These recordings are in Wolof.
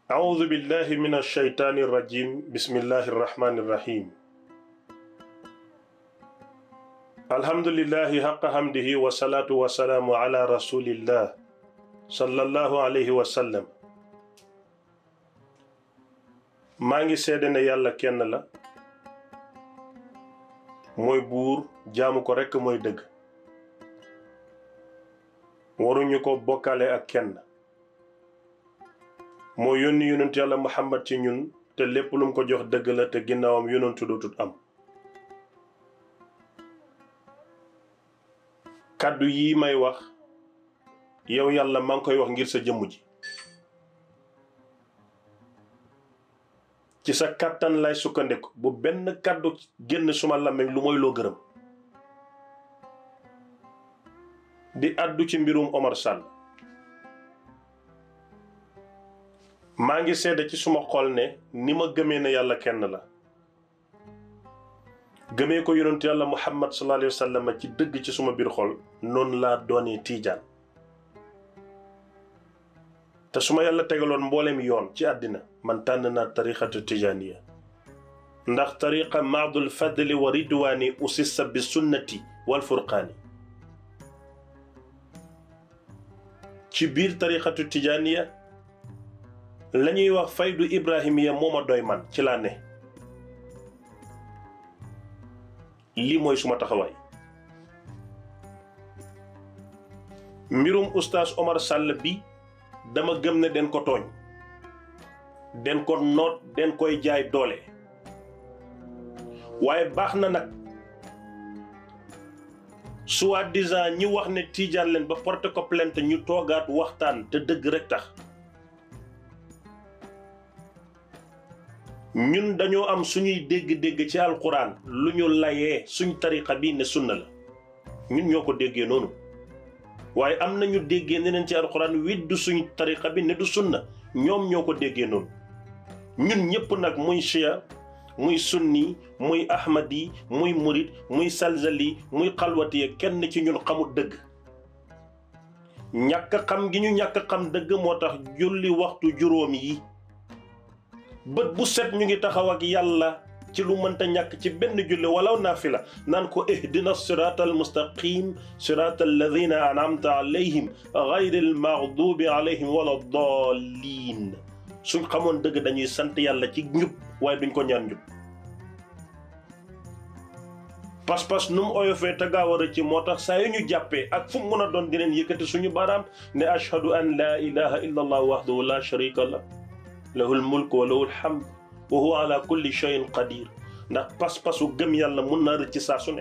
أعوذ بالله من الشيطان الرجيم بسم الله الرحمن الرحيم الحمد لله حق حمده والصلاة والسلام على رسول الله صلى الله عليه وسلم maa ngi seede ne yàlla kenn la mooy buur jaamu ko rekk mooy dëgg waruñu ko bokkale ak kenn moo yónni yonent yàlla muhammad ci ñun te lépp lu mu ko jox dëgg la te ginnaawam yonentu dootut am kàddu yi may wax yow yàlla maa ngi koy wax ngir sa jëmm ji ci sa kàttan lay sukkandiku bu benn kàddu génn suma làmmiñ lu mooy loo gërëm di àddu ci mbirum Omar Sall maa ngi seede ci suma xol ne ni ma gëmee ne yàlla kenn la gëmee ko yonent yàlla muhammad sallallahu alayhi wa sallam ci dëgg ci suma biir xol noonu laa doonee tiijaan te su ma yàlla tegaloon mbooleem yoon ci àddina man tànn naa tariqatu tijaaniya ndax tariqa maadul fadli wa ridwaani usissa bi sunnati wal furqaani ci biir tariqatu tijaaniya la ñuy wax faydu ibrahimiya moo ma doy man ci laa ne lii mooy suma taxawaay mbirum oustaz Omar Sall bi dama gëm ne den ko tooñ den ko noot den koy jaay doole waaye baax na nag soi-disant ñi wax ne tiijaan leen ba porté ko plainte ñu toogaat waxtaan te dëgg rek tax ñun dañoo am suñuy dégg-dégg ci alquran lu ñu layee suñ tariqa bi ne sunna la ñun ñoo ko déggee noonu waaye am nañu déggee neneen ci alquran widdu suñ tariqa bi ne du sunna ñoom ñoo ko déggee noonu ñun ñëpp nag muy chia muy sunni muy ahmadi muy murid muy salzali muy xalwatiye kenn ci ñun xamul dëgg ñàkk xam gi ñu ñàkk xam dëgg moo tax julli waxtu juróom yi bët bu set ñu ngi taxaw ak yàlla ci lu mënta ñàkk ci benn julli walaw naafila naan ko ihdina sirata al mustaqim sirata alladina anamta alayhim gayri al maghdubi alayhim wala dallin suñ xamoon dëgg dañuy sant yàlla ci njub waaye duñ ko ñaan njub pas-pas nu mu oyofee te gaaw a rëcc moo tax saa yu ñu jàppee ak fu mu mën a doon dineen yëkkati suñu baaraam ne ashhadu an laa ilaha illa allah wahdahu la sharika la lahul mulk wa lahul hamd wa huwa ala kulli shay'in qadir ndax pas-pasu gëm yàlla mun naa rëcc saa su ne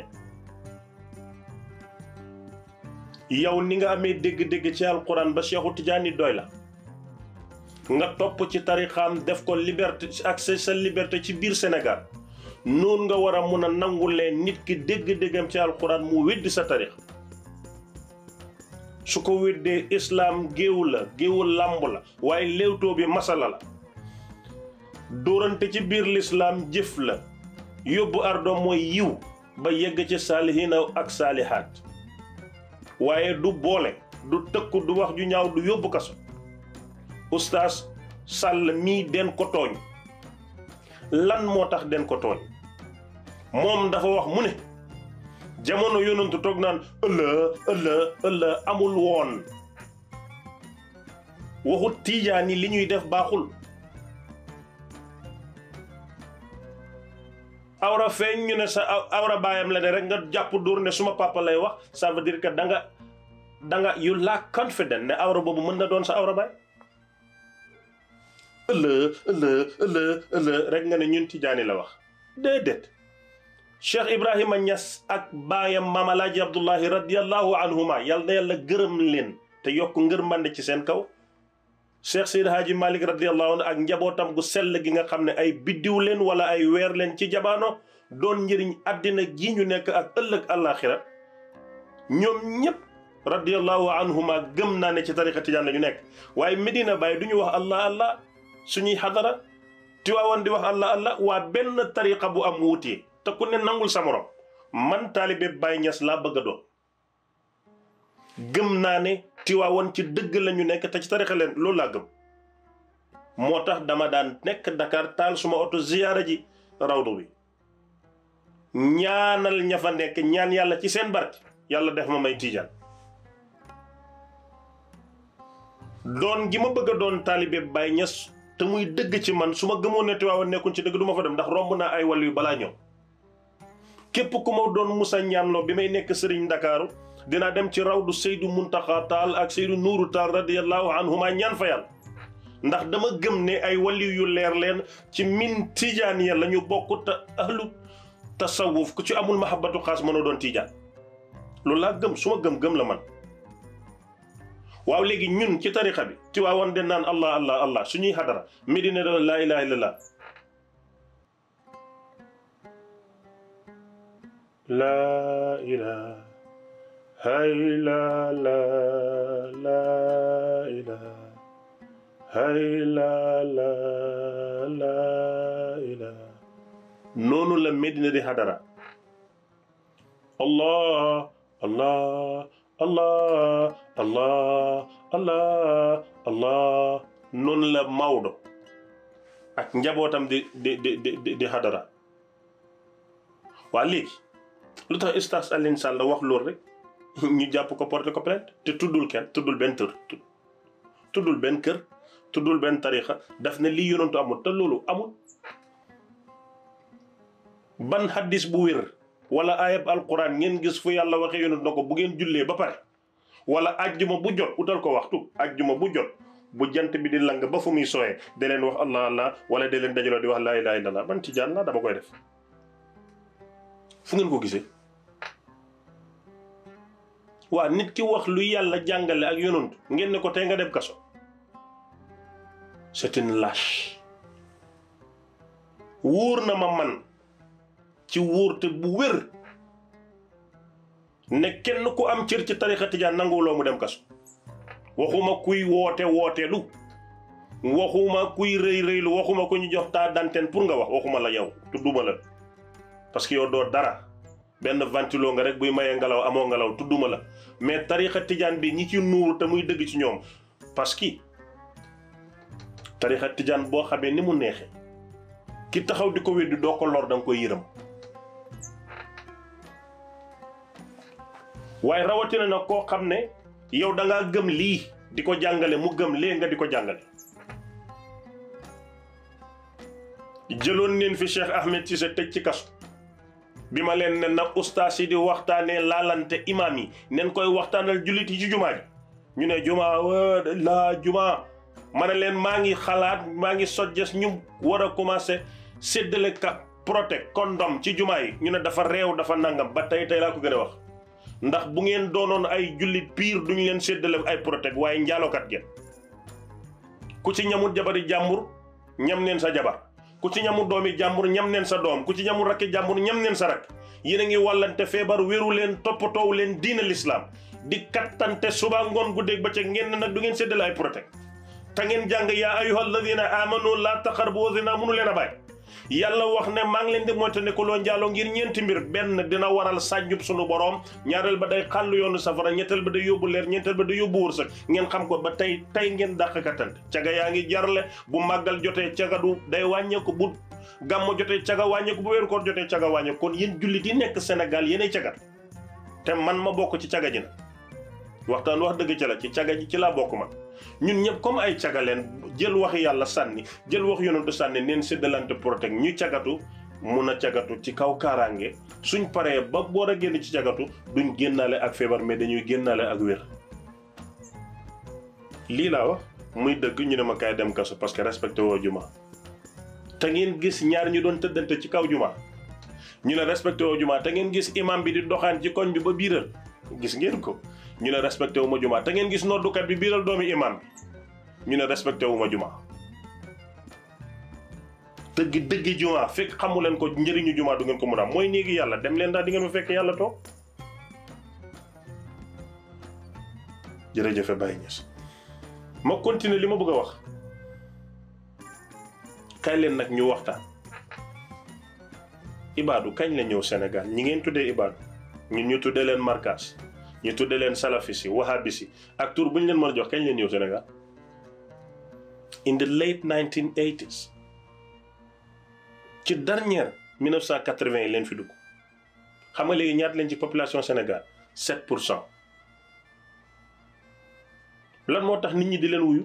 yow ni nga amee dégg-dégg ci alquran ba Cheikhu Tidiane doy la nga topp ci tarixaam def ko liberté ak sa liberté ci biir Sénégal noonu nga war a mun a nangulee nit ki dégg-déggam ci alquran mu weddi sa tarix su ko weddee islaam géewu la géewu làmb la waaye léewtoo bi masala la dóorante ci biir lislaam jëf la yóbbu ardo mooy yiw ba yegg ci saalihiina ak saalihaat waaye du boole du tëkku du wax ju ñaaw du yóbbu kaso oustaz Sall mii den ko tooñ lan moo tax den ko tooñ moom dafa wax mu ne jamono yonantu toog naan ëllë ëllë ëllë amul woon waxu tiijaan yi li ñuy def baaxul awra feeñ ñu ne sa awra baayam la ne rek nga jàpp dóor ne suma papa lay wax ça veut dire que da nga da nga you lack confident ne awra boobu mën na doon sa awra baay ëllë ëllë ëllë ëllë rek nga ne ñun tijaani la wax déedéet cheikh ibrahima ñas ak baayam maam alaaji abdullahi radiallahu anhuma yal na yàlla gërëm leen te yokk ngërmande ci seen kaw cheikh seyd haaji malik radiallahu anhu ak njabootam gu sell gi nga xam ne ay biddiw leen wala ay weer leen ci jabaano doon njëriñ àddina gi ñu nekk ak ëllëg àllaaxira ñoom ñépp radiallahu anhuma gëm naa ne ci tariqa tijaan la ñu nekk waaye medina baay du ñu wax allah allah suñuy xadara tiwaawan di wax allah allah waa benn tariqa bu am wuutee te ku ne nangul sa morom man taalibe Baay Ñas laa bëgg a doon gëm naa ne tiwaawan ci dëgg la ñu nekk te ci tariqa leen loolu laa gëm moo tax dama daan nekk Dakar taal suma oto ziyaara ji rawdu bi ñaanal ña fa nekk ñaan yàlla ci seen barke yàlla def ma may tiijaan doon gi ma bëgg a doon taalibe Baay Ñas te muy dëgg ci man su ma gëmoon ne Tiwaawan nekkuñ ci dëgg du ma fa dem ndax romb naa ay wàll yu balaa ñëw képp ku ma doon musa ñaanloo bi may nekk sëriñ Ndakaaru dinaa dem ci rawdu Seydou Muntaxa Taal ak Seydou Nuuru Taal radiyallahu anhuma ñaan fa yàlla ndax dama gëm ne ay waliw yu leer leen ci min tijaan ya la ñu bokk te ahlu tasawuf ku ci amul mahabbatu xaas mënoo doon tijaan loolu laa gëm su ma gëm-gëm la man waaw léegi ñun ci tarixa bi Tiwaawan de naan allah allah allah suñuy xadara Medina de laa ilaha illallah laa ilaha illa la laa ilaha illa la laa ilaha noonu la Medina di xadara allah allah allah allah allah allah noonu la Maodo ak njabootam di di di di di xadara waa léegi lu tax ustaas Alioune Sall wax loolu rek ñu jàpp ko porté ko plainte te tuddul kenn tuddul benn tër tuddul benn kër tuddul benn tarixa daf ne lii yonantu amul te loolu amul ban hadis bu wér wala ayab alquran ngeen gis fu yàlla waxee yonent na ko bu ngeen jullee ba pare wala ajjuma bu jot utal ko waxtu ajjuma bu jot bu jant bi di lang ba fu muy sooyee da leen wax allah allah wala da leen dajaloo di wax laa ilaha illallah ban tijaan la dama koy def fu ngeen ko gisee waa nit ki wax lu yàlla jàngale ak yonent ngeen ne ko tey nga dem kaso c'est une lâche wóor na ma man ci wóorte bu wér ne kenn ku am cër ci tarixa tijaan nanguwuloo mu dem kaso waxuma kuy woote wooteelu waxuma kuy rëy rëylu waxuma ku ñu jox taa d'antenne pour nga wax waxuma la yow tudduma la parce que yow doo dara benn ventilo nga rek buy mayee ngelaw amoo ngelaw tudduma la mais tarixa tijaan bi ñi ci nuuru te muy dëgg ci ñoom parce que tarixa tijaan boo xamee ni mu neexee ki taxaw di ko weddi doo ko lor da nga koy yërëm waaye rawatina nag koo xam ne yow da ngaa gëm lii di ko jàngale mu gëm lee nga di ko jàngale jëloon neen fi Cheikh Ahmed Cissé tëj ci kasu bi ma leen ne na ustaas yi di waxtaanee laalante imaam yi nen koy waxtaanal jullit yi ci jumaa ji ñu ne jumaa laa jumaa ma ne leen maa ngi xalaat maa ngi sojjes ñu war a commencé séddale ka protect condom ci jumaa yi ñu ne dafa réew dafa nangam ba tey tey laa ko gën a wax ndax bu ngeen doonoon ay jullit piir duñu leen séddale ay protect waaye njaalokat ngeen ku ci ñamul jabari jàmbur ñam neen sa jabar ku ci ñamul doomi jàmbur ñam neen sa doom ku ci ñamul rakki jàmbur ñam neen sa rak yéen a ngi wàllante feebar wéru leen toppatoow leen diina lislaam di kattante suba ngoon guddeeg ba ca ngeen nag du ngeen séddale ay protect te ngeen jàng yaa ayyuha alladina amanu laa taqrabu zina mënu leen a bàyyi yàlla wax ne maa ngi leen di moyta ne ko loo njaaloo ngir ñeenti mbir benn dina waral sànjub sunu boroom ñaareel ba day xàllu yoonu safara ñetteel ba day yóbbu leer ñeenteel ba day yóbbu wërsëg ngeen xam ko ba tey tey ngeen dàq kattante caga yaa ngi jarle bu màggal jotee caga du day wàññeeku bu gàmmo jotee caga wàññeeku bu weeru koor jotee caga wàññeeku kon yéen jullit yi nekk Sénégal yéenay cagat te man ma bokk ci caga ji na waxtaan wax dëgg ca la ci caga ji ci laa bokk man ñun ñëpp comme ay caga leen jël wax yàlla sànni jël wax yonentu sànni neen séddalante protect ñu cagatu mun a cagatu ci kaw kaaraange suñ paree ba boor a génn ci cagatu duñ génnaale ak feebar mais dañuy génnaale ak wér lii laa wax muy dëgg ñu ne ma kaay dem kaso parce que respecté woo juma te ngeen gis ñaar ñu doon tëddante ci kaw juma ñu ne respecté woo juma te ngeen gis imam bi di doxaan ci koñ bi ba biiral gis ngeen ko ñu ne respecté wu ma juma te ngeen gis noddukat bi biiral doomi imam bi ñu ne respecté wu ma juma dëgg dëgg juma fekk xamu leen ko njëriñu juma du ngeen ko mun a am mooy néegi yàlla dem leen daal di ngeen fa fekk yàlla toog jërëjëf Baye Niass ma continuer li ma bëgg a wax kañ leen nag ñu waxtaan ibaadu kañ la ñëw Sénégal ñi ngeen tuddee ibaadu ñun ñu tuddee leen markaas ñu tuddee leen salafis yi wahabis yi ak tur bu ñu leen mën a jox kañ leen ñëw Sénégal in the late 1980s ci dernière 1980 yi leen fi dugg xam nga léegi ñaata leen ci population Sénégal 7 pour cent lan moo tax nit ñi di leen wuyu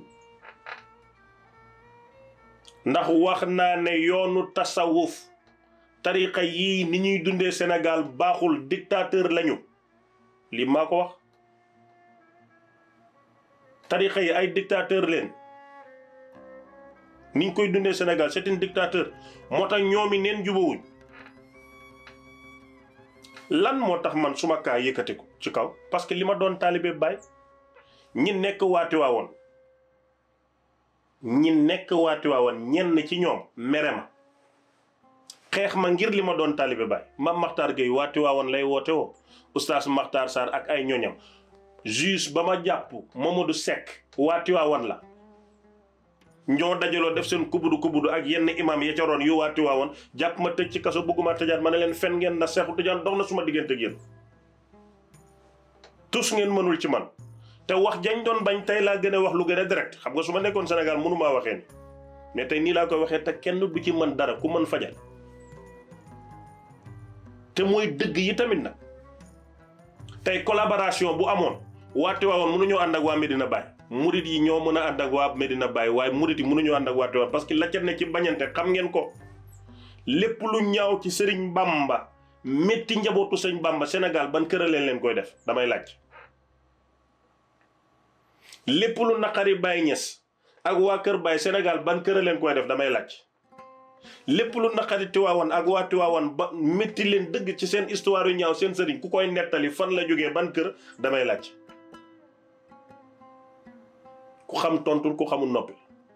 ndax wax naa ne yoonu tasawuf tariqa yii ni ñuy dundee Sénégal baaxul dictateur lañu lii maa ko wax tariqa yi ay dictateur leen ni ñu koy dundee Sénégal c'est un dictateur moo tax ñoomi neen jubawuñ lan moo tax man suma kaa yëkkati ko ci kaw parce que li ma doon taalibe baay ñi nekk waati waawoon ñi nekk waati waawoon ñenn ci ñoom mere ma xeex ma ngir li ma doon taalibe baay ma Maxtaar Gueye waati waawoon lay woote woo oustaz Maxtaar Sarr ak ay ñoñam juge ba ma jàpp Mamadou Seck waati waawoon la ñoo dajaloo def seen kubudu kubudu ak yenn imam ya ca roon yu waati waawoon jàpp ma tëj ci kaso bëgguma tëjaat ma ne leen fen ngeen na Seexu Tijaan dox na suma diggante ak yéen tus ngeen mënul ci man te wax jañ doon bañ tey laa gën a wax lu gën a direct xam nga su ma nekkoon Sénégal mënumaa waxee ni mais tey nii laa koy waxee te kenn du ci mën dara ku mën fajal te mooy dëgg yi tamit nag tey collaboration bu amoon waati waawoon mënuñoo ànd ak waa Medina Baye murit yi ñoo mën a ànd ak waa Medina Baye waaye murit yi mënuñoo ànd ak waa Tiwaawan parce que la ca ne ci bañante xam ngeen ko lépp lu ñaaw ci sëriñ Bamba métti njabootu sëriñ Bamba Sénégal ban kër leen leen koy def damay laaj lépp lu naqari Baye Niass ak waa kër Baye Sénégal ban kër leen koy def damay laaj lépp lu naqari Tiwaawan ak waa Tiwaawan ba métti leen dëgg ci seen histoire yu ñaaw seen sëriñ ku koy nettali fan la jógee ban kër damay laaj ku xam tontul ku xamul noppi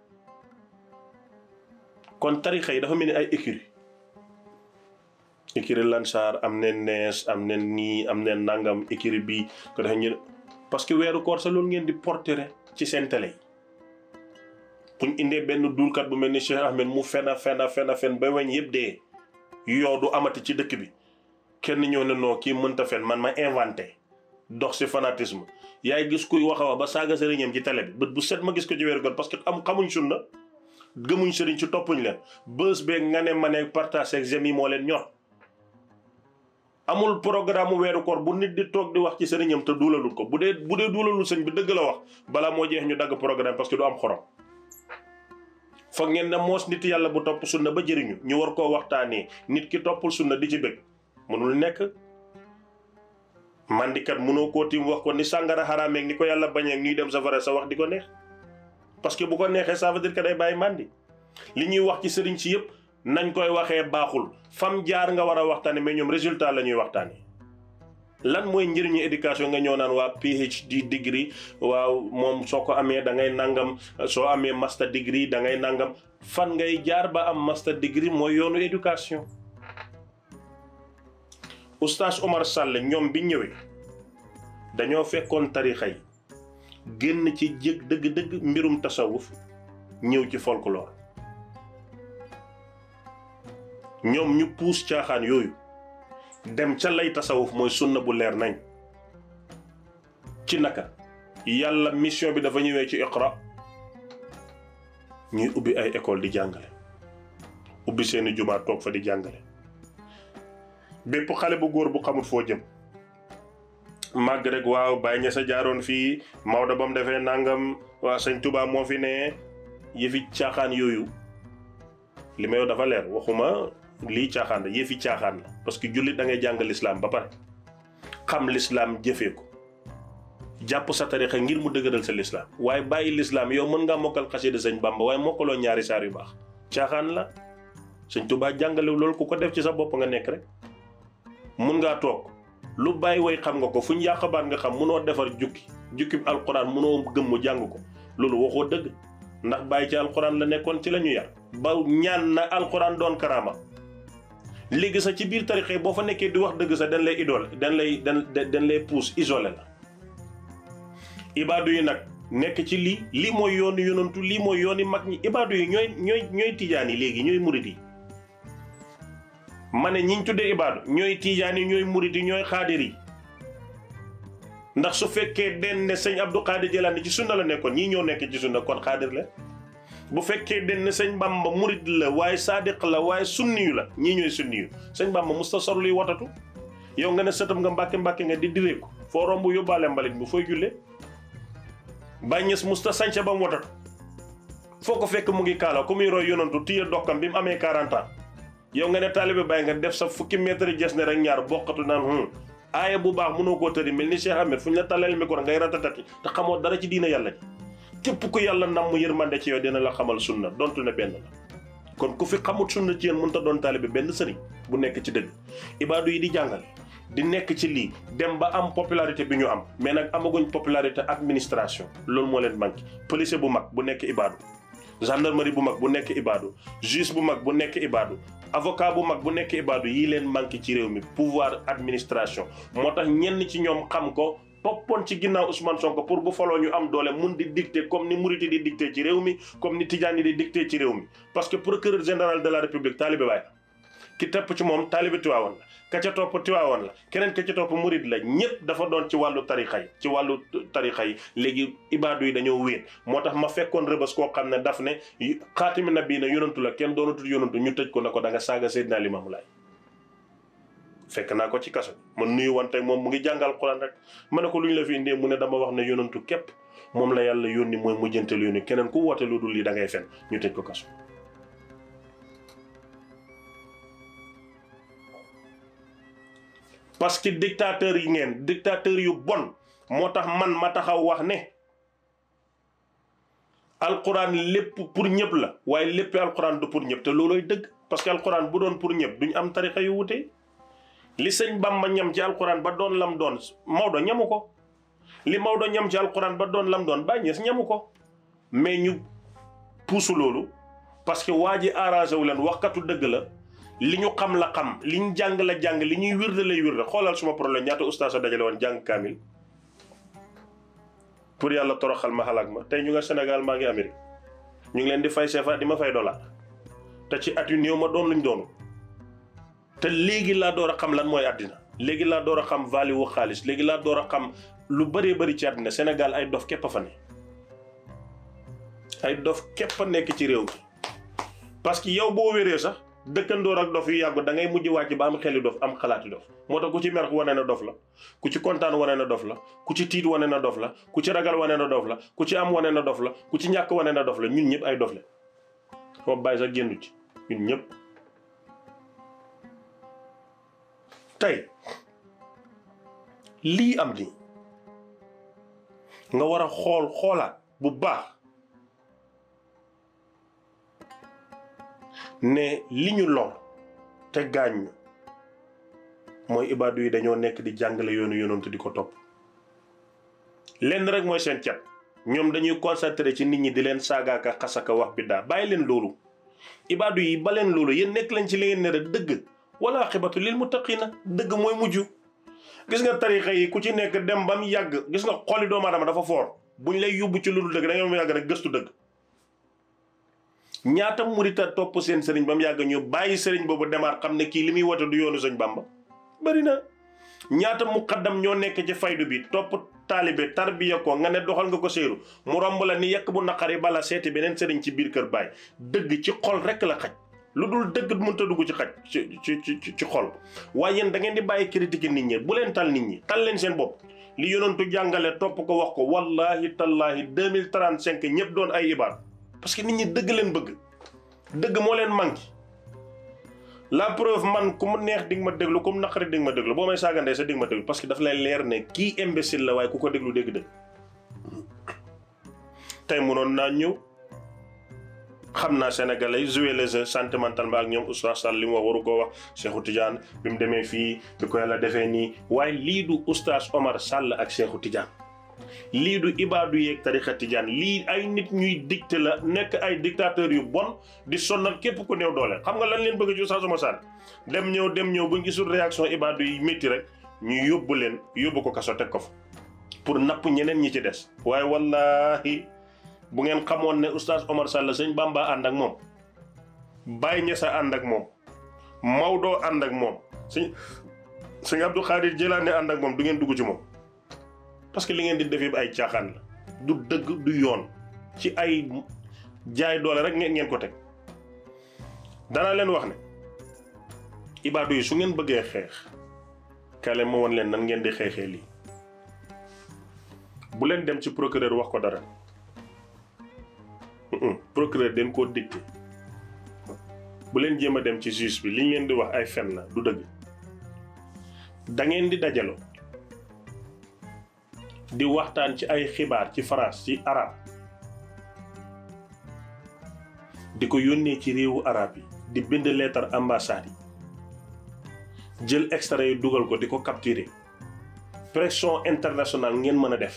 kon tarixa yi dafa mel ni ay écurie écurie Lansar am neen nees am neen nii am neen nangam écurie bi ko defe ñu parce que weeru koor sa loolu ngeen di portere ci seen télé yi buñ indee benn duulkat bu mel ni Cheikh Ahmed mu fena fena fena fen ba weñ yëpp dee yoo du amati ci dëkk bi kenn ñëw ne noo kii mënta fen man ma inventé dox si fanatisme yaay gis kuy wax a wax ba saaga sëriñam ci télé bi bët bu set ma gis ko ci weeru koor parce que am xamuñ sunna gëmuñ sëriñ ci toppuñ leen bës beeg nga ne ma ne partage ak yi moo leen ñor amul programme mu weeru koor bu nit di toog di wax ci sëriñam te duulalul ko bu dee bu dee duulalul sëñ bi dëgg la wax balaa moo jeex ñu dagg programme parce que du am xorom foog ngeen ne moos nit yàlla bu topp sunna ba jëriñu ñu war koo waxtaanee nit ki toppul sunna di ci bëgg mënul nekk mandikat mënoo koo tiim wax ko ni sàngara xaraameeg ni ko yàlla bañeeg ñuy dem safara sa wax di ko neex parce que bu ko neexee ça veut dire que day bàyyi mandi li ñuy wax ci sëriñ si yëpp nañ koy waxee baaxul fam jaar nga war a waxtaane mais ñoom résultat la ñuy waxtaane lan mooy njëriñu éducation nga ñëw naan waa PhD degree waaw moom soo ko amee da ngay nangam soo amee master degree da ngay nangam fan ngay jaar ba am master degree mooy yoonu éducation oustaz Omar Sall ñoom bi ñëwee dañoo fekkoon tarixa yi génn ci jég dëgg-dëgg mbirum tasawuf ñëw ci folklore ñoom ñu puus caaxaan yooyu dem ca lay tasawuf mooy sunna bu leer nañ ci naka yàlla mission bi dafa ñëwee ci iqra ñuy ubbi ay école di jàngale ubbi seeni jumaa toog fa di jàngale bépp xale bu góor bu xamul foo jëm màgg rek waaw Baye Niass a jaaroon fii Maodo ba mu defee nangam waa sëñ Touba moo fi ne yëfi caaxaan yooyu li may wax dafa leer waxuma lii caaxaan la yëfi caaxaan la parce que jullit da ngay jàng lislaam ba pare xam lislaam jëfee ko jàpp sa tarixa ngir mu dëgëral sa lislaam waaye bàyyi lislaam yow mën ngaa mokkal xasida sëñ Bamba waaye mokkaloo ñaari saar yu baax caaxaan la sëñ Touba jàngale loolu ku ko def ci sa bopp nga nekk rek mun ngaa toog lu bàyyi way xam nga ko fu ñu yàq baat nga xam munoo defar jukki jukki bi alquran munoo gëmm jàng ko loolu waxoo dëgg ndax bàyyi ci alquran la nekkoon ci la ñu yar ba ñaan na alquran doon karaama léegi sax ci biir tarixe boo fa nekkee di wax dëgg sax dañ lay idole dañ lay dañ dañ lay pousse isolé la ibaadu yi nag nekk ci lii lii mooy yoonu yonantu lii mooy yooni mag ñi ibaadu yi ñooy ñooy ñooy tijaan yi léegi ñooy murid yi ma ne ñiñ tuddee ibaadu ñooy tijaan yi ñooy murid yi ñooy xaadir yi ndax su fekkee den ne sëñ Abdou Xaadir Jilaani ci sunna la nekkoon ñii ñoo nekk ci sunna kon xaadir la bu fekkee den ne sëñ Bamba murid la waaye saadiq la waaye sunniyu la ñii ñooy sunniyu sëñ Bamba musta sor luy watatu yow nga ne sëtam nga mbàkke mbàkke nga di direeku foo romb yóbbaale mbalit bu fooy jullee Baay Ñas musta sañca ba mu watatu foo ko fekk mu ngi kaala ku muy roy yonantu téye dokkam bi mu amee 40 ans yow nga ne taalibe Baay nga def sa fukki mètre jes ne rek ñaar bokkatu naan hum aaya bu baax mënoo koo tëri mel ni Cheikh Ahmed fu ñu la talal micro ngay ratatati te xamoo dara ci diina yàlla ji képp ku yàlla nam mu yërmande ci yow dina la xamal sunna dontu ne benn la kon ku fi xamut sunna ci yéen mënut a doon taalibe benn sëriñ bu nekk ci dëgg ibaadu yi di jàngale di nekk ci lii dem ba am popularité bi ñu am mais nag amaguñ popularité administration loolu moo leen manqué policier bu mag bu nekk ibaadu gendarmerie bu mag bu nekk ibaadu juge bu mag bu nekk ibaadu avocat bu mag bu nekk ibaadu yii leen manqué ci réew mi pouvoir administration moo tax ñenn ci ñoom xam ko toppoon ci ginnaaw Ousmane Sonko pour bu faloo ñu am doole mun di dicter comme ni Mouride di dicter ci réew mi comme ni Tidjane di dicter ci réew mi parce que procureur général de la république taalibe Baay ki tepp ci moom taalibe Tiwaawoon la ka ca topp Tiwaawoon la keneen ka ca topp Mouride la ñëpp dafa doon ci wàllu tarixa yi ci wàllu tarixa yi léegi ibaadu yi dañoo wéet moo tax ma fekkoon rëbës koo xam ne daf ne xaatimi nabi na yonantu la kenn doonatul yonantu ñu tëj ko ne ko da nga saaga Seydina Limaamu Laay fekk naa ko ci kaso ma nuyu wante moom mu ngi jàngal Quran rek ma ne ko lu ñu la fi indee mu ne dama wax ne yonantu képp moom la yàlla yónni mooy mujjanteelu yónni keneen ku woote lu dul lii da ngay fen ñu tëj ko kaso parce que dictateur yi ngeen dictateur yu bon moo tax man ma taxaw wax ne alquran lépp pour ñëpp la waaye lépp alquran du pour ñëpp te loolooy dëgg parce que alquran bu doon pour ñëpp duñ am tarixa yu wute li sëñ Bamba ñam ci alquran ba doon lam doon Maodo ñamu ko li Maodo ñam ci alquran ba doon lam doon Baay Ñas ñamu ko mais ñu puusu loolu parce que waa ji arrangé wu leen waxkatu dëgg la li ñu xam la xam li ñu jàng la jàng li ñuy wirde lay wirde xoolal suma problème ñaata ustaas a dajale woon jàng kaamil pour yàlla toroxal ma xalaat ma tey ñu nga Sénégal maa ngi Amérique ñu ngi leen di fay CFA di ma fay dollar te ci at yu néew ma doon luñ doonu te léegi laa door a xam lan mooy àddina léegi laa door a xam valeur wu xaalis léegi laa door a xam lu bëree bëri ci àddina Sénégal ay dof képp a fa ne ay dof képp a nekk ci réew mi parce que yow boo wéree sax dëkkandoor ak dof yu yàggu da ngay mujj wàcc ba am xeli dof am xalaati dof moo tax ku ci mer wane na dof la ku ci kontaan wane na dof la ku ci tiit wane na dof la ku ci ragal wane na dof la ku ci am wane na dof la ku ci ñàkk wane na dof la ñun ñëpp ay dof la moom bàyyi sax génnu ci ñun ñëpp tey lii am nii nga war a xool xoolaat bu baax ne li ñu lor te gaañ ñu mooy ibaadu yi dañoo nekk di jàngale yoonu yonantu di ko topp lenn rek mooy seen cat ñoom dañuy concentré ci nit ñi di leen saagaaka xasaka wax biddaa bàyyi leen loolu ibaadu yi ba leen loolu yéen nekk leen ci li ngeen ne rek dëgg wala xibatu lil muttaqina dëgg mooy mujj gis nga tarixa yi ku ci nekk dem ba mu yàgg gis nga xoli doomu aadama dafa foor buñ lay yóbbu ci lu dul dëgg da nga mu yàgg rek gëstu dëgg ñaata murita topp seen sëriñ ba mu yàgg ñu bàyyi sëriñ boobu demaat xam ne kii li muy wote du yoonu sëñ Bamba bari na ñaata muqaddam ñoo nekk ci faydu bi topp taalibe tarbiya ko nga ne doxal nga ko séeru mu romb la ni yekk bu naqari bala seeti beneen sëriñ ci biir kër baay dëgg ci xol rek la xaj lu dul dëgg mënta dugg ci xaj ci ci ci ci xol waaye yéen da ngeen di bàyyi critique nit ñi bu leen tal nit ñi tal leen seen bopp li yonentu jàngale topp ko wax ko wallahi tallahi 2035 ñëpp doon ay ibaad parce que nit ñi dëgg leen bëgg dëgg moo leen manqué la preuve man ku mu neex di nga ma déglu ku mu naqari di nga ma déglu boo may saagandee sa di nga ma déglu parce que daf lay leer ne kii imbécile la waaye ku ko déglu dégg dëgg tey munoon naa ñëw xam naa sénégalais jouer les jeux sentimentalement ak ñoom oustaz Sall li mu wax waru koo wax Cheikhou Tidiane bi mu demee fii bi ko yàlla defee nii waaye lii du oustaz Omar Sall ak Cheikhou Tidiane lii du ibaadu yeeg tarixa Tidiane lii ay nit ñuy dicté la nekk ay dictateurs yu bon di sonnal képp ku néew doole xam nga lan leen bëgg ci oustaz Omar Sall dem ñëw dem ñëw bu ñu gisul réaction ibaadu yi métti rek ñu yóbbu leen yóbbu ko kaso teg ko fa pour napp ñeneen ñi ci des waaye wallahi bu ngeen xamoon ne oustaz Omar Sall sëñ Bamba ànd ak moom Baye Ñasa ànd ak moom Maodo ànd ak moom sëñ sëñ Abdou Khadir Jëlaane ànd ak moom du ngeen dugg ci moom parce que li ngeen di def yëpp ay caaxaan la du dëgg du yoon ci ay jaay doole rek ngeen ngeen ko teg danaa leen wax ne ibaadu yi su ngeen bëggee xeex kale ma woon leen nan ngeen di xeexee lii bu leen dem ci procureur wax ko dara procureur den koo dicté bu leen jéem a dem ci juge bi li ñu leen di wax ay fen la du dëgg da ngeen di dajaloo di waxtaan ci ay xibaar ci France ci arab di ko yónnee ci réewu arab yi di bind lettre ambassade yi jël extrait yi dugal ko di ko capturer pression internationale ngeen mën a def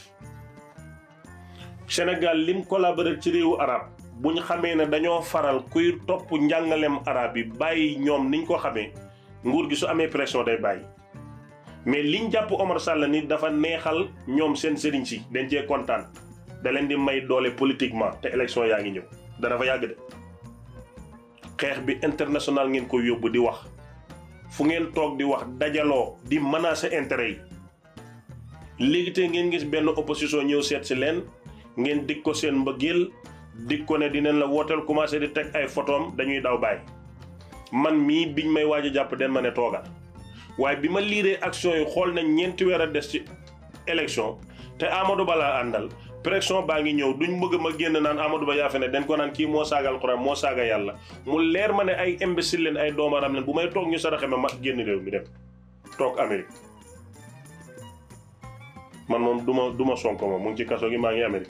Sénégal lim collaborer ci réewu arab bu ñu xamee ne dañoo faral kuy topp njàngaleem arab yi bàyyi ñoom niñ ko xamee nguur gi su amee pression day bàyyi mais liñ jàpp Omar Sall ni dafa neexal ñoom seen sëriñ si dañ cee kontaan da leen di may doole politiquement te élection yaa ngi ñëw dana fa yàgg de xeex bi international ngeen ko yóbbu di wax fu ngeen toog di wax dajaloo di menacer intérêt yi léegi te ngeen gis benn opposition ñëw seet si leen ngeen dig ko seen mbëggeel dig ko ne dinañ la wooteel commencé di teg ay photom dañuy daw bàyyi man mii biñ may waaj a jàpp den ma ne toogal waaye bi ma liiree action yi xool nañ ñeenti weer a des ci élection te Amadou Ba laa àndal pression baa ngi ñëw duñ bëgg ma génn naan Amadou Ba yaa fe ne dañ ko naan kii moo saaga alxuraan moo saaga yàlla mu leer ma ne ay imbécile leen ay doomaram leen bu may toog ñu saraxe ma ma génn réew mi dem toog Amérique man moom du ma du ma sonko moom mu ngi ci kaso gi maa ngi Amérique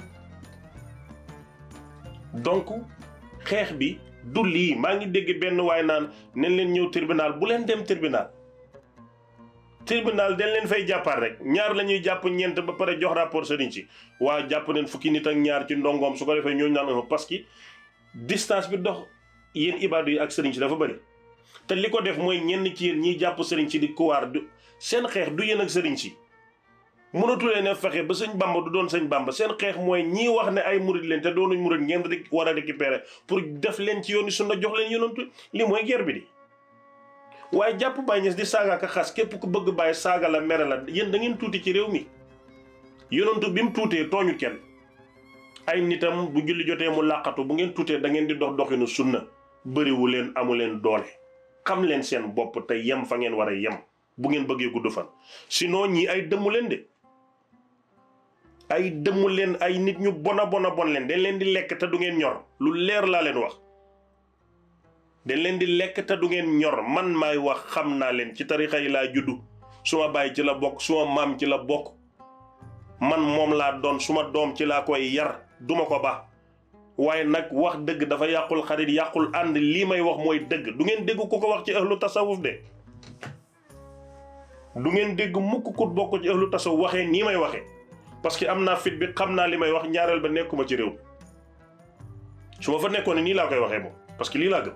donc xeex bi du lii maa ngi dégg benn waay naan nen leen ñëw tribunal bu leen dem tribunal tribunal dañ leen fay jàppaat rek ñaar la ñuy jàpp ñeent ba pare jox rapport sëriñ si waa jàpp neen fukki nit ak ñaar ci ndongoom su ko defee ñooñu naan parce que distance bi dox yéen ibaadu yi ak sëriñ si dafa bëri te li ko def mooy ñenn ci yéen ñiy jàpp sëriñ si di kuwaar du seen xeex du yéen ak sëriñ si mënatulee ne fexe ba sëñ bamba du doon sëñ bamba seen xeex mooy ñii wax ne ay murid leen te doonuñ murid ngeen rek war a récupérer pour def leen ci yoon sunna jox leen yonantu li mooy guerre bi di waaye jàpp Baye Niass di saaga ak xas képp ku bëgg bàyyi saaga la mere la yéen da ngeen tuuti ci réew mi yonantu bi mu tuutee tooñu kenn ay nitam bu julli jotee mu làqatu bu ngeen tuutee da ngeen di dox doxinu sunna bëriwu leen amu leen doole xam leen seen bopp te yem fa ngeen war a yem bu ngeen bëggee gudd fan sinon ñii ay dëmmu leen de ay dëmmu leen ay nit ñu bona bona bon leen dañ leen di lekk te du ngeen ñor lu leer laa leen wax dañ leen di lekk te du ngeen ñor man maay wax xam naa leen ci tarixa yi laa juddu suma baay ci la bokk suma maam ci la bokk man moom laa doon suma doom ci laa koy yar duma ko ba waaye nag wax dëgg dafa yàqul xarit yàqul ànd lii may wax mooy dëgg du ngeen dégg ku ko wax ci ahlu tasawuf de du ngeen dégg mukk ku bokk ci ahlu tasawuf waxee nii may waxee parce que am naa fit bi xam naa li may wax ñaareel ba nekkuma ci réew su ma fa nekkoon ne nii laa koy waxee moom parce que lii laa gëm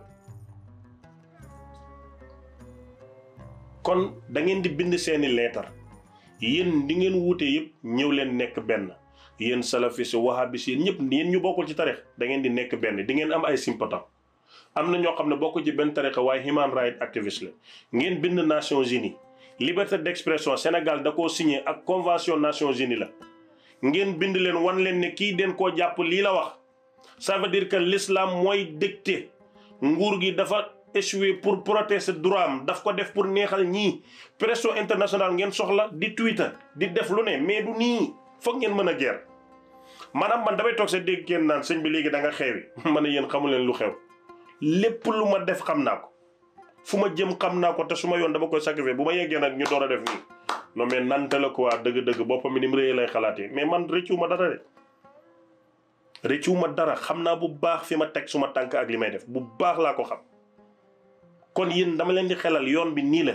kon da ngeen di bind seeni leetar yéen di ngeen wuute yëpp ñëw leen nekk benn yéen salafis wahabis yéen ñëpp yéen ñu bokkul ci tarix da ngeen di nekk benn di ngeen am ay sympathisants am na ñoo xam ne bokk ci benn tarixa waaye human rights activiste la ngeen bind Nations Unies liberté d'expression Sénégal da koo signé ak convention Nations Unies la ngeen bind leen wan leen ne kii den koo jàpp lii la wax ça veut dire que l'islam mooy dicté nguur gi dafa échoué pour protéger droit am daf ko def pour neexal ñii pression internationale ngeen soxla di Twitter di def lu ne mais du nii foog ngeen mën a guerre maanaam man damay toog sa dégg kenn naan sëñ bi léegi da nga xeewi ma ne yéen xamu leen lu xew lépp lu ma def xam naa ko fu ma jëm xam naa ko te su ma yoon dama koy sacrifier bu ma yeggee nag ñu door a def nii non mais nante la quoi dëgg-dëgg boppam mi ni mu réyee lay xalaatee mais man rëccu ma dara de rëccu ma dara xam naa bu baax fi ma teg suma tànk ak li may def bu baax laa ko xam kon yéen dama leen di xelal yoon bi nii la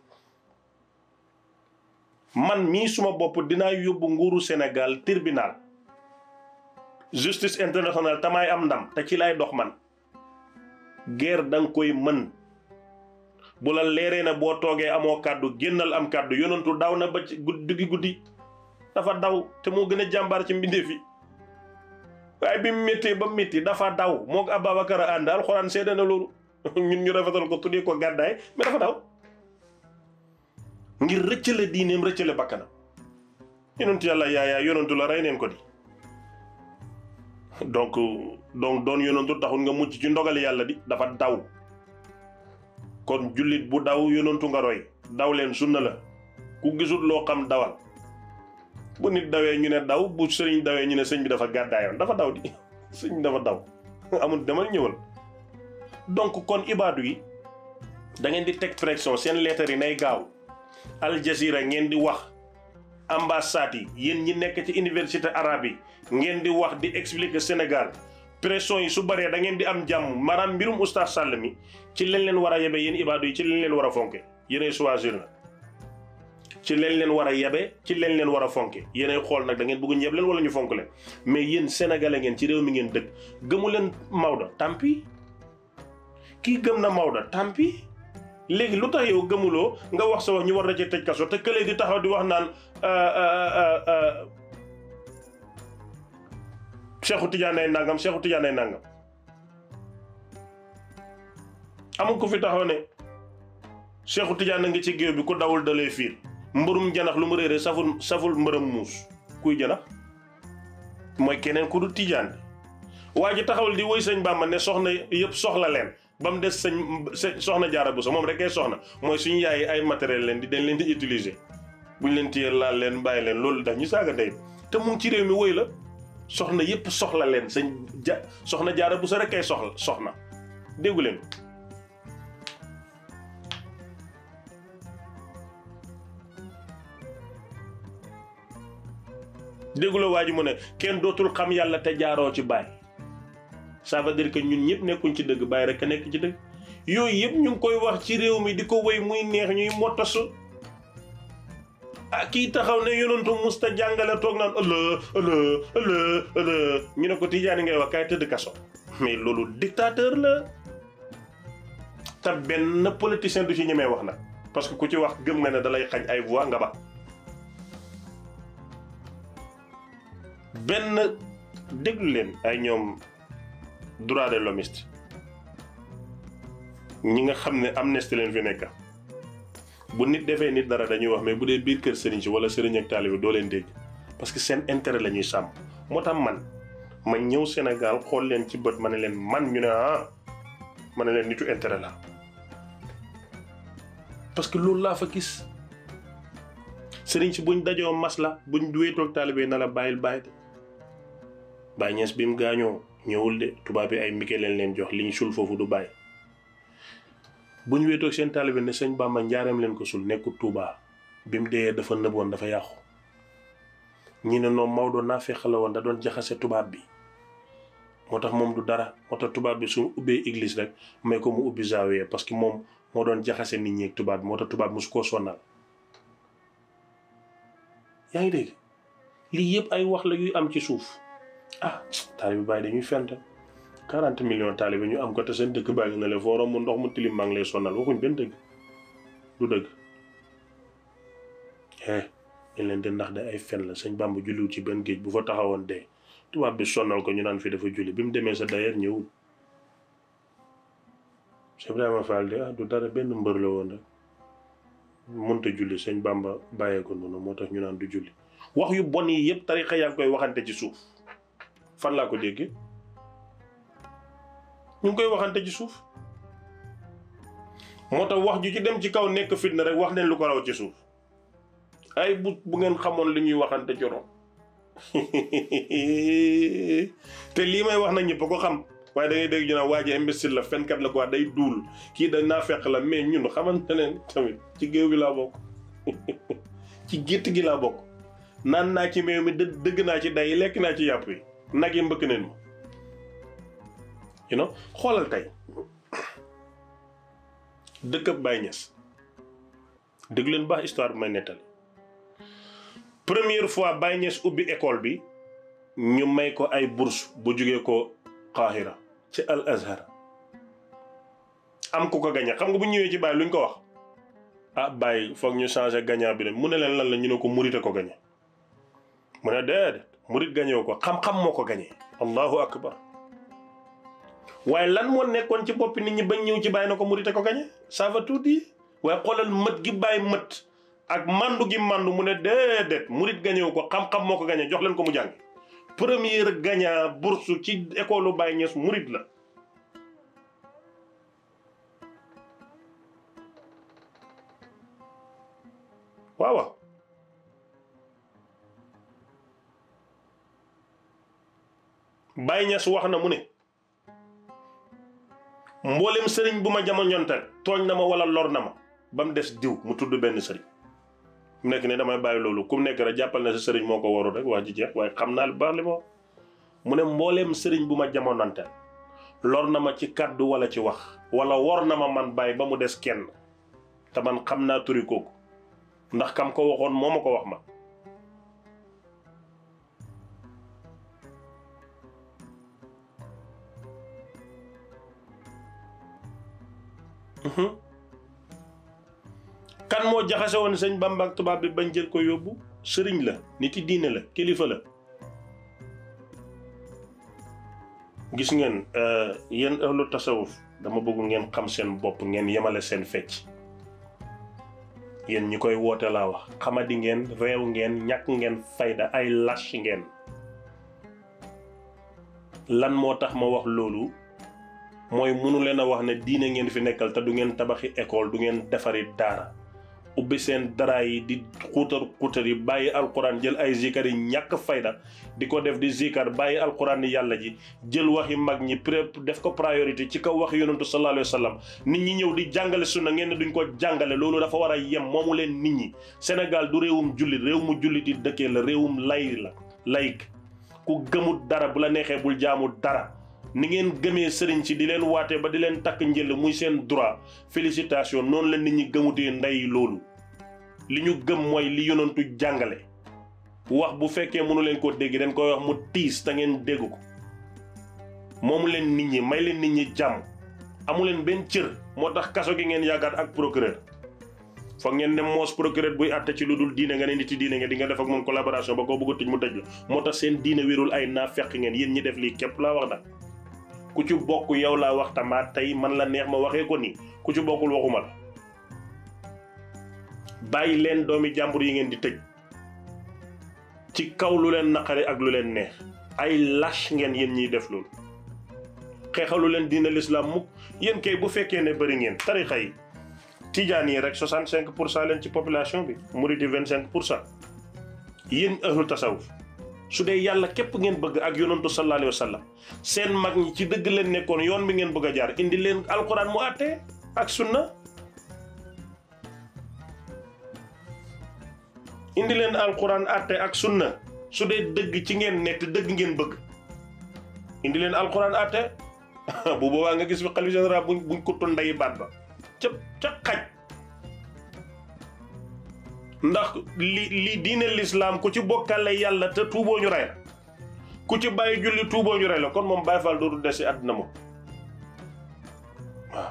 man mii suma bopp dinaa yóbbu nguuru Sénégal tribunal justice internationale tamaay am ndam te ci lay dox man guerre da nga koy mën bu la leeree na boo toogee amoo kàddu génnal am kàddu yonantu daw na ba ci guddi guddi dafa daw te moo gën a jàmbaar ci mbindeef yi waaye bi mu méttee ba métti dafa daw moo ko Ababacar a ànd alxuraan seede na loolu ñun ñu rafetal ko tuddee ko gàddaay mais dafa daw ngir rëccale diineem rëccale bakkanam yonentu yàlla yaayaa yonentu la rey neen ko di donc donc doon yonantu taxul nga mucc ci ndogal yàlla di dafa daw kon jullit bu daw yonantu nga roy daw leen sunna la ku gisul loo xam dawal bu nit dawee ñu ne daw bu sëriñ dawee ñu ne sëñ bi dafa gàddaayoon dafa daw di sëñ bi dafa daw amul demal ñëwal donc kon ibaadu yi da ngeen di teg pression seen lettre yi nay gaaw Al Jazeera ngeen di wax ambassade yi yéen ñi nekk ci université arabe yi ngeen di wax di expliquer Sénégal pression yi su baree da ngeen di am jàmm maanaam mbirum oustaz Sall mi ci leen leen war a yebe yéen ibaadu yi ci leen leen war a fonke yéenay choisir na ci leen leen war a yebe ci leen leen war a fonke yéenay xool nag da ngeen bëgg ñeb leen wala ñu fonk leen mais yéen sénégalais ngeen ci réew mi ngeen dëkk gëmu leen Maodo tampi kii gëm na Maodo tampi léegi lu tax yow gëmuloo nga wax sa wax ñu war na ci tëj kaso te këlee di taxaw di wax naan Cheikhu Tidiane ay nangam Cheikhu Tidiane ay nangam amul ku fi taxaw ne Cheikhu Tidiane ngi ci géew bi ku dawul dalee fiir mbërum janax lu mu réeree saful saful mbërëm muus kuy janax mooy keneen ku du Tidiane waa ji taxawul di woy sëñ Bàmba ne soxna yëpp soxla leen ba mu des sëñ soxna jaara bu sa moom rek ay soxna mooy suñu yaay ay matériel leen di dañ leen di utiliser buñ leen téye laal leen bàyyi leen loolu daf ñu saaga ndey te mu ngi ci réew mi woy la soxna yëpp soxla leen sëñ ja soxna jaara bu sa rek ay soxla soxna déggu leen dégguloo waa ji mu ne kenn dootul xam yàlla te jaaroo ci baay ça veut dire que ñun ñëpp nekkuñ ci dëgg bàyyi rek a nekk ci dëgg yooyu yëpp ñu ngi koy wax ci réew mi di ko wéy muy neex ñuy mottasu ah kii taxaw ne yonantu musta jàngale toog naan ëllë ëllë ëllë ëllë ñu ne ko tijaani ngay wax kaay tëdd kaso mais loolu dictateur la te benn politicien du ci ñemee wax nag parce que ku ci wax gëm nga ne dalay xañ ay voix nga ba benn déglu leen ay ñoom droit de l'hommiste ñi nga xam ne amnistie leen fi nekk bu nit defee nit dara dañuy wax mais bu dee biir kër sëriñ si wala sëriñ ak taalibe doo leen dégg parce que seen intérêt la ñuy sàmm moo tax man ma ñëw Sénégal xool leen ci bët ma ne leen man ñu ne ah ma ne leen nitu intérêt la parce que loolu laa fa gis sëriñ si buñ dajoo masla buñ wéetoog taalibe na la bàyyil bàyyi de Baay Ñas bi mu gaañoo ñëwul de tubaab bi ay mike leen leen jox liñ sul foofu du bàyyi bu ñu wéetoog seen taalibe ne sëñ Bàmba njaareem leen ko sul nekkul Tuubaa bi mu dee dafa nëboon dafa yàqu ñi ne noonu Maodo naa fexe la woon da doon jaxase tubaab bi moo tax moom du dara moo tax tubaab bi su ubbee église rek may ko mu ubbi zawiya parce que moom moo doon jaxase nit ñi ak tubaab bi moo tax tubaab bi su koo sonnal yaa ngi dégg lii yëpp ay wax la yuy am ci suuf ah taalibe Baay dañuy fent 40 millions taalibe ñu am ko te seen dëkk baa ngi ne le foo romb ndox mu tilim maa ngi lay sonal waxuñ benn dëgg du dëgg eh ñu leen di ndax de ay fen la sëñ Bàmba julliwut ci benn géej bu fa taxawoon dee tubaab bi sonnal ko ñu naan fi dafa julli bi mu demee sa dayeer ñëwul Cheikh Ibrahima Fall de ah du dara benn mbër la woon rek mënta julli sëñ Bàmba bàyyee ko noonu moo tax ñu naan du julli wax yu bon yi yëpp tarixa yaa ngi koy waxante ci suuf fan laa ko déggee ñu ngi koy waxante ci suuf moo tax wax ju ci dem ci kaw nekk fitna rek wax nañ lu ko raw ci suuf ay bu bu ngeen xamoon li ñuy waxante ci ron te lii may wax na ñëpp ko xam waaye da ngay dégg ñu naan waa ji imbécile la fenkat la quoi day duul kii da naa fekk la mais ñun xamante ne tamit ci géew gi laa bokk ci gétt gi laa bokk naan naa ci meew mi dë dëgg naa ci day lekk naa ci yàpp yi nag yi mbëkk neen ma you know xoolal tey dëkkab Baye Niass dëgg leen baax histoire bi may nettali première fois Baye Niass ubbi école bi ñu may ko ay bourse bu jógee ko Qahira ci Al Azhar am ku ko gañe xam nga bu ñëwee ci Baye luñ ko wax ah Baye foog ñu changer gagnant bi de mu ne leen lan la ñu ne ko murite ko gañe mu ne déedéet murit gañewu ko xam-xam moo ko gañee allahu akbar waaye lan moo nekkoon ci boppi nit ñi bañ ñëw ci bàyyi na ko murite ko gañe ça va tout dire waaye xoolal mët gi bàyyi mët ak mandu gi mandu mu ne déedéet murit gañewu ko xam-xam moo ko gañee jox leen ko mu jàng première gagnant bourse ci école Baye Niass murit la waaw waaw Baye Niass wax na mu ne mboolem sëriñ bu ma jamonoontel tooñ na ma wala lor na ma ba mu des diw mu tudd benn sëriñ mu nekk ne damay bàyyi loolu ku mu nekk rek jàppal na sa sëriñ moo ko warul rek wax ji jeex waaye xam naa lu baax li ma wax mu ne mbooleem sëriñ bu ma jamonoontel lor na ma ci kàddu wala ci wax wala wor na ma man bàyyi ba mu des kenn te man xam naa turi kooku ndax kam ko waxoon moo ma ko wax ma kan moo jaxase woon sëñ Bamba ak tubaab bi bañ jël ko yóbbu sëriñ la nit yi diine la kilifa la gis ngeen yéen ahlu tasawuf dama bëgg ngeen xam seen bopp ngeen yemale seen fecc yéen ñi koy woote laa wax xamadi ngeen réew ngeen ñàkk ngeen fayda ay lâche ngeen lan moo tax ma wax loolu mooy mënu leen a wax ne diine ngeen fi nekkal te du ngeen tabaxi école du ngeen defari daara ubbi seen dara yi di xuutar xuutar yi bàyyi alquran jël ay zikar yi ñàkk fayda di ko def di zikar bàyyi alquran yi yàlla ji jël waxi mag ñi pré def ko priorité ci kaw wax yonentu sallallahu alayhi wa sallam nit ñi ñëw di jàngale sunna ngeen ne duñ ko jàngale loolu dafa war a yem moomu leen nit ñi Sénégal du réewum jullit réew mu jullit yi dëkkee la réewum lay la layk ku gëmut dara bu la neexee bul jaamu dara ni ngeen gëmee sëriñ si di leen waate ba di leen takk njël muy seen droit félicitation noonu la nit ñi gëmutee ndey loolu li ñu gëm mooy li yonantu jàngale wax bu fekkee mënu leen ko dégg dañ koy wax mu tiis te ngeen dégg ko moomu leen nit ñi may leen nit ñi jàmm amu leen benn cër moo tax kaso gi ngeen yaakaar ak procureur foog ngeen dem moos procureur buy àtte ci lu dul diine nga ne nit yi diine nga di nga def ak moom collaboration ba koo bëgg a tëj mu tëj la moo tax seen diine wérul ay naa fekk ngeen yéen ñi def lii képp laa wax nag ku ci bokk yow laa wax tamaat tey man la neex ma waxee ko nii ku ci bokkul waxuma la bàyyi leen doomi jàmbur yi ngeen di tëj ci kaw lu leen naqare ak lu leen neex ay lâche ngeen yéen ñiy def loolu xeexalu leen diine l'islam mukk yéen kay bu fekkee ne bëri ngeen tarixa yi tijaan yi rek 65 pour cent leen ci population bi murid yi 25 pour cent yéen ahlu tasawuf su dee yàlla képp ngeen bëgg ak yonantu sallallahu alayhi wa sallam seen mag ñi ci dëgg leen nekkoon yoon bi ngeen bëgg a jaar indi leen alquran mu àttee ak sunna indi leen alquran àtte ak sunna su dee dëgg ci ngeen nekk dëgg ngeen bëgg indi leen alquran àtte bu boobaa nga gis bi xalifa général buñ buñ ko ndeyi baat ba ca ca xaj ndax li li diine lislaam ku ci bokkale yàlla te tuuboo ñu rey la ku ci bàyyi julli tuuboo ñu rey la kon moom Baay Faal dootu des si àddina moom waaw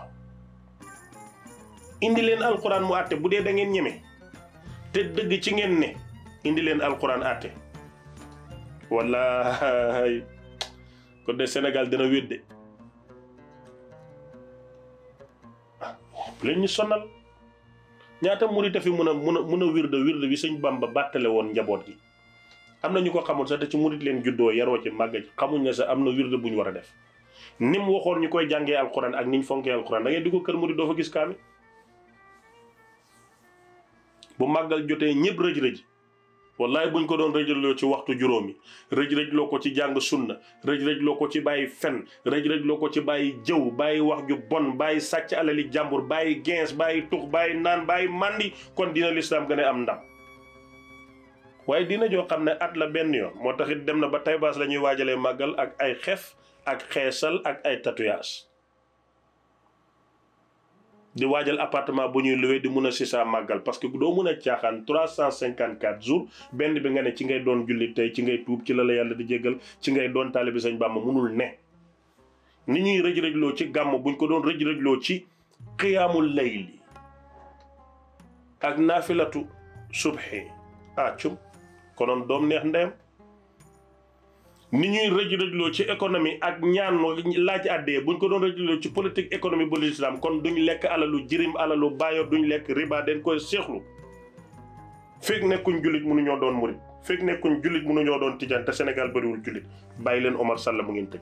indi leen alquran mu àtte bu dee da ngeen ñeme te dëgg ci ngeen ne indi leen alquran àtte wallaay kon de Sénégal dina wédde bu leen ñu sonal ñaata murit fi mun a mun a mun a wirde wirde bi sëñ Bamba bàttale woon njaboot gi am na ñu ko xamul sax te ci murit leen juddoo yaroo ci màgg ci xamuñ ne sax am na wirde bu ñu war a def ni mu waxoon ñu koy jàngee alquran ak ni ñu fonkee alquran da ngay dugg kër murit doo fa gis kaami bu màggal jotee ñëpp rëj-rëj wallaay buñ ko doon rëjrëjloo ci waxtu juróomi rëj-rëjloo ko ci jàng sunna rëj-rëjloo ko ci bàyyi fen rëj-rëjloo ko ci bàyyi jëw bàyyi wax ju bon bàyyi sàcc alali jàmbur bàyyi gens bàyyi tux bàyyi naan bàyyi màndi kon dina lislaam gën a am ndam waaye dina joo xam ne at la benn yoon moo taxit dem na ba taybaas la ñuy waajalee màggal ak ay xef ak xeesal ak ay tatouage di waajal appartement bu ñuy loué di mun a si saa màggal parce que doo mun a caaxaan trois cent cinquante quatre jours benn bi nga ne ci ngay doon jullit tey ci ngay tuub ci la la yàlla di jéggal ci ngay doon taalibi Sëñ Bàmba munul ne ni ñuy rëj-rëjloo ci gàmm buñ ko doon rëj-rëjloo ci xiyaamul layli ak naafilatu subhi ah cum konoon doom neex ndeyam ni ñuy rëj-rëjloo ci économie ak ñaan laaj àddee buñ ko doon rëj-rëjloo ci politique économie bu l'islam kon duñ lekk alalu jirim alalu baayo duñ lekk riba den koy seexlu fekk nekkuñ jullit mënuñoo doon murit fekk nekkuñ jullit mënuñoo doon tijaan te Sénégal bëriwul jullit bàyyi leen Omar Sall mu ngeen tëj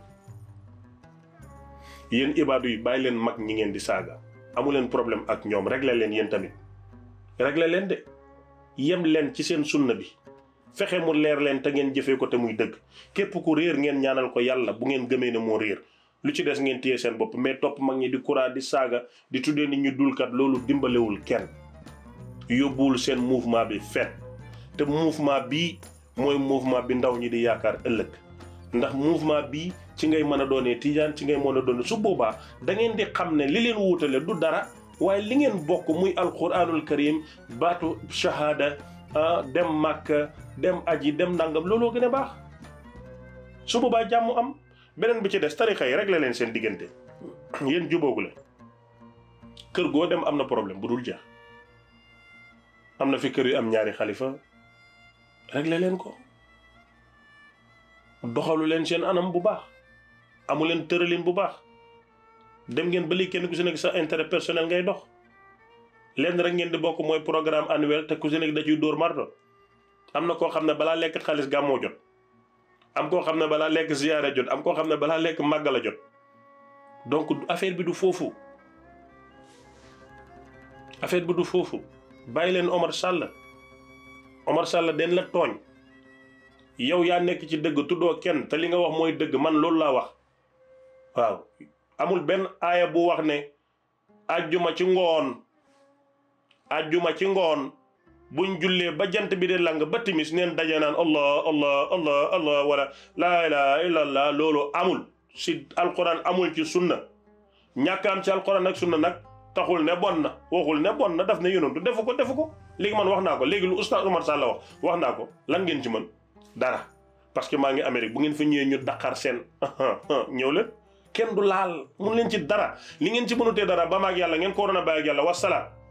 yéen ibaadu yi bàyyi leen mag ñi ngeen di saaga amu leen problème ak ñoom réglé leen yéen tamit réglé leen de yem leen ci seen sunna bi fexe mu leer leen te ngeen jëfee ko te muy dëgg képp ku réer ngeen ñaanal ko yàlla bu ngeen gëmee ne moo réer lu ci des ngeen téye seen bopp mais topp mag ñi di kuraa di saaga di tuddee nit ñu dulkat loolu dimbalewul kenn yóbbuwul seen mouvement bi fet te mouvement bii mooy mouvement bi ndaw ñi di yaakaar ëllëg ndax mouvement bii ci ngay mën a doonee tijaan ci ngay mën a doone su boobaa da ngeen di xam ne li leen wuutale du dara waaye li ngeen bokk muy alquranul karim baatu shahada dem màkka dem aji dem ndàngam looloo gën a baax su boobaa jàmm am beneen bi ci des tarixa yi réglé leen seen diggante yéen jubóogu leen kër goo dem am na problème bu dul jeex am na fi kër yu am ñaari xalifa réglé leen ko doxalu leen seen anam bu baax amu leen tëralin bu baax dem ngeen ba léegi kenn ku si nekk sa intérêt personnel ngay dox lenn rek ngeen di bokk mooy programme annuel te ku si nekk da ciy dóor marto am na koo xam ne balaa lekk xaalis gàmmoo jot am koo xam ne balaa lekk ziyaara jot am koo xam ne balaa lekk màggala jot donc affaire bi du foofu affaire bi du foofu bàyyi leen Omar Sall Omar Sall den la tooñ yow yaa nekk ci dëgg tuddoo kenn te li nga wax mooy dëgg man loolu laa wax waaw amul benn aaya bu wax ne ajjuma ci ngoon ajjuma ci ngoon buñ jullee ba jant bi de lang ba timis neen daje naan allah allah allah allah wala laa ilaha illallah loolu amul si alquran amul ci sunna ñàkk am ci alquran ak sunna nag taxul ne bon na waxul ne bon na daf ne yonantu defu ko defu ko léegi man wax naa ko léegi lu oustaz Omar Sall wax wax naa ko lan ngeen ci mën dara parce que maa ngi Amérique bu ngeen fa ñëwee ñu daqar seen ñëw leen kenn du laal mun leen ci dara li ngeen ci mënutee dara ba maag yàlla ngeen ko waroon a bàyyi ak yàlla wasalaam